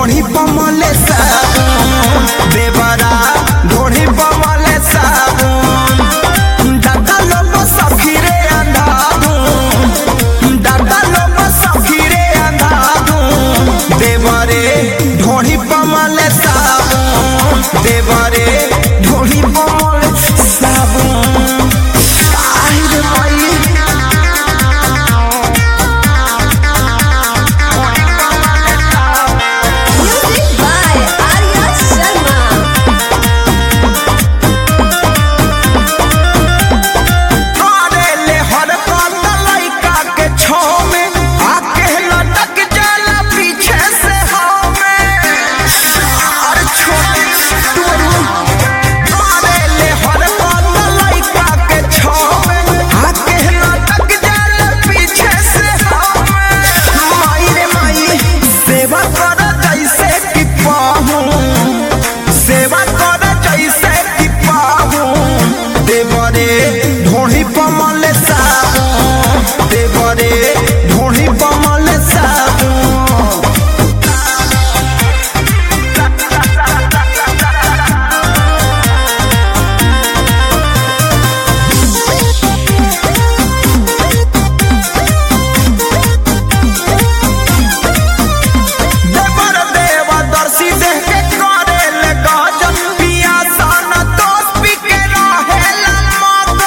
ढोढ़ी पमले साबुन देवरा ढोढ़ी पमले साबुन दादा लोगो सखीरे अंधाधुन दादा लोगो सखीरे अंधाधुन देवरे ढोढ़ी पमले साबुन देवरे ढोढ़ी पमले साबुन आई रे माई Music by Arya Sharma. करेले हर कत लइका के छाव में आके लटक जाला पीछे से हमें अरे छोटे टुरू करेले हर कत लइका के छाव में आके लटक जाला पीछे से हमें माई रे माई सेवा कर जैसे कि पाहूं सेवा कर जैसे कि पाहूं देवरे ढोढ़ी पमल साबुन देवरे ढोढ़ी पमल साबुन देवर देवा दर्शी देह के करे ले गजन पिया सन दोस्त पी के रहे मगन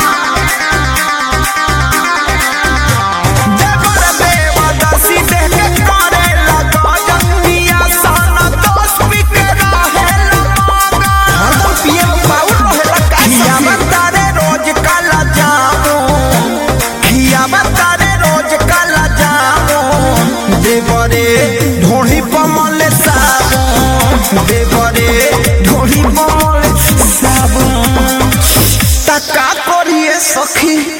देवर देवा दर्शी देह के करे ले गजन पिया सन दोस्त पी के रहे मगन हरदम पिए पाउल रहेला का खिया तारे रोज काला जामो खिया तारे रोज काला जामो देवरे ढोढ़ी पमल साबुन देवरे ढोढ़ी पमल साबुन तका करिए सखी